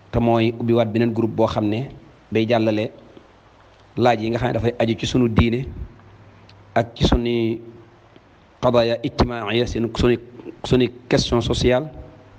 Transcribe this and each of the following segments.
te mooy ubbiwaat beneen groupe boo xam ne day jàllale laaj yi nga xam ne dafay aju ci sunu diine ak ci sunu qadaya ijtimaaya seen sunu sunu question sociale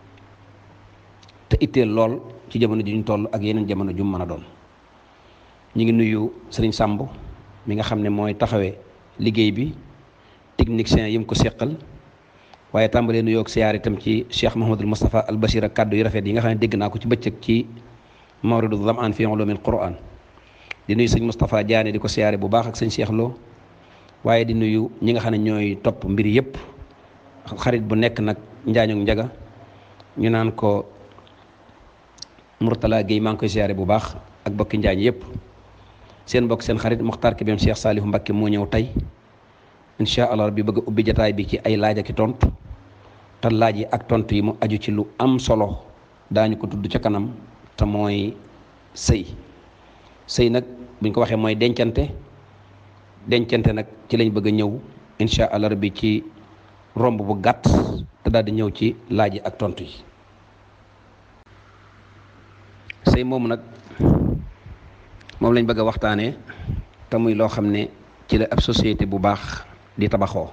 te itteel lool ci jamono ji ñu toll ak yeneen jamono ju mën a doon ñu ngi nuyu sëriñ Sàmb mi nga xam ne mooy taxawee liggéey bi technicien yi mu ko seqal waaye tàmbalee nuyoo ak siyaar itam ci Cheikh Mouhamadul Moustapha al Bachir ak kàddu yu rafet yi nga xam ne dégg naa ko ci bëccëg ci mawridu zamaan fi ulumil Qur'an di nuyu sëñ Moustapha Diané di ko siyaare bu baax ak sëñ Cheikh Lo waaye di nuyu ñi nga xam ne ñooy topp mbir yëpp xarit bu nekk nag njaañoog njaga ñu naan ko Mourtala Guèye maa ngi koy siyaare bu baax ak bokki njaañ yëpp seen bokk seen xarit Mokhtar Kébem Cheikh Salif Mbacké moo ñëw tey incha allah rabbi bëgg a ubbi jataay bi ci ay laaj ak i tontu te laaj yi ak tontu yi mu aju ci lu am solo daañu ko tudd ca kanam te mooy sëy sëy nag buñ ko waxee mooy dencante dencante nag ci lañ bëgg a ñëw incha allah rabbi ci romb bu gàtt te daal di ñëw ci laaj yi ak tontu yi sëy moomu nag moom lañ bëgg a waxtaanee te muy loo xam ne ci la ab société bu baax di tabaxoo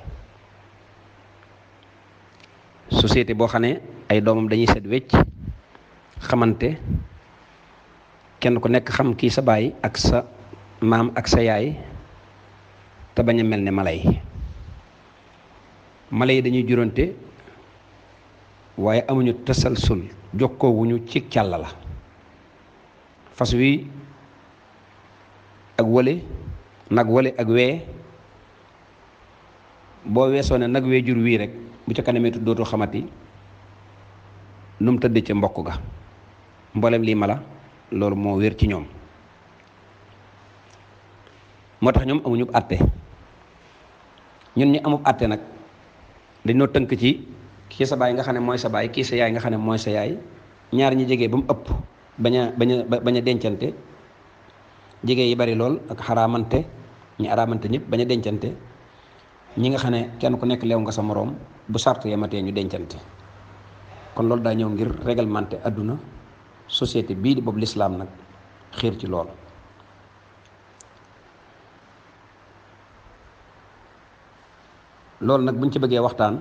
société boo xam ne ay doomam dañuy set wecc xamante kenn ku nekk xam kii sa baay ak sa maam ak sa yaay te bañ a mel ne mala yi mala yi dañuy juróonte waaye amuñu tasalsul jokkoowuñu ci càll la fas wi ak wële nag wële ak wee boo weesoo ne nag wee jur wii rek bu ca kanamee dootu xamati nu mu tëdd ca mbokk ga mboolem lii mala loolu moo wér ci ñoom moo tax ñoom amuñu àtte ñun ñi amub àtte nag dañoo tënk ci kii sa baay nga xam ne mooy sa baay kii sa yaay nga xam ne mooy sa yaay ñaar ñi jege ba mu ëpp bañ a bañ a bañ a dencante jege yi bari lool ak xaraamante ñi araamante ñëpp bañ a dencante ñi nga xam ne kenn ku nekk leew nga sa moroom bu sart yematee ñu dencante kon loolu daa ñëw ngir réglementé àdduna société bii di boobu lislaam nag xiir ci lool loolu nag buñ ci bëggee waxtaan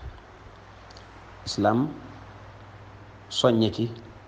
islaam soññe ci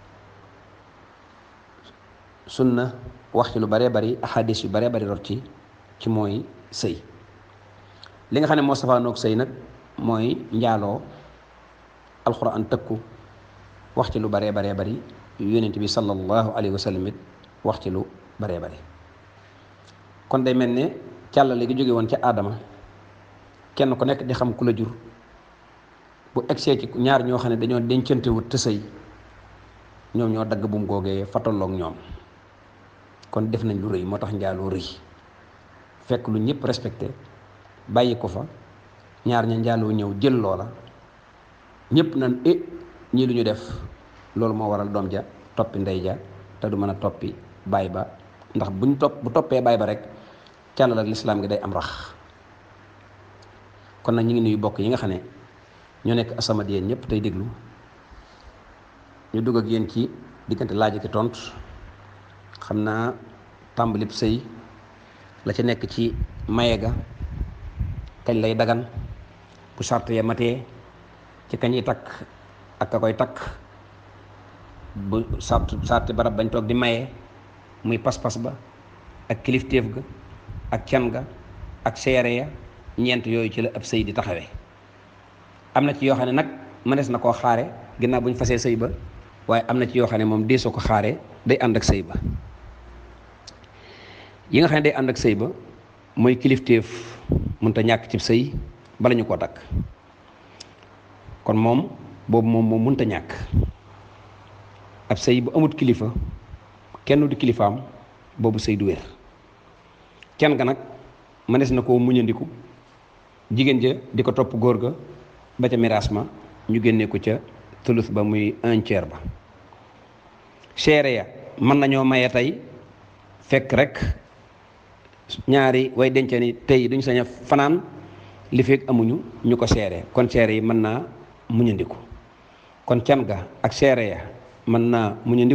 sunna wax ci lu baree bari ahadis yu baree bari rot ci ci mooy sëy li nga xam ne moo safaanoog sëy nag mooy njaaloo alxuraan tëkku wax ci lu baree baree bari yonent bi sallallahu alayhi wa sallam it wax ci lu baree bari kon day mel ne càllale gi jóge woon ca aadama kenn ku nekk di xam ku la jur bu egsee ci ñaar ñoo xam ne dañoo dencante wut te sëy ñoom ñoo dagg bu mu googee fa tolloog ñoom kon def nañ lu rëy moo tax njaaloo rëy fekk lu ñëpp respecté bàyyi ko fa ñaar ña njaaloo ñëw jël loola ñëpp nan e ñii lu ñu def loolu moo waral doom ja toppi ndey ja te du mën a toppi baay ba ndax buñ topp bu toppee baay ba rek càllal ak lislaam gi day am rax kon nag ñu ngi nuyu bokk yi nga xam ne ñoo nekk asamad yéen ñëpp tey déglu ñu dugg ak yéen ci diggante laaj ak tontu xam naa tàmbalib sëy la ci nekk ci maye ga kañ lay dagan bu sart ya matee ci kañ yi takk ak ka koy takk bu sart sarti barab bañ toog di maye muy pas-pas ba ak kilifteef ga ak can ga ak seere ya ñeent yooyu ci la ab sëy di taxawee am na ci yoo xam ne nag mënees na koo xaare ginnaaw bu ñu fasee sëy ba waaye am na ci yoo xam ne moom deesoo ko xaare day ànd ak sëy ba yi nga xam ne day ànd ak sëy ba mooy kilifteef mënta ñàkk ci sëy bala ñu koo takk kon moom boobu moom moom mënta ñàkk ab sëy bu amut kilifa kenn du kilifaam boobu sëy du wér kenn ga nag mënees na koo muñandiku jigéen ja di ko topp góor ga ba ca miraas ma ñu génnee ko ca tulus ba muy un tiers ba seere ya mën nañoo maye tey fekk rek ñaari way dencee ni tey duñ sañ a fanaan li fekk amuñu ñu ko seere kon seere yi mën naa muñandiku kon can ga ak seere ya mën naa muñandiku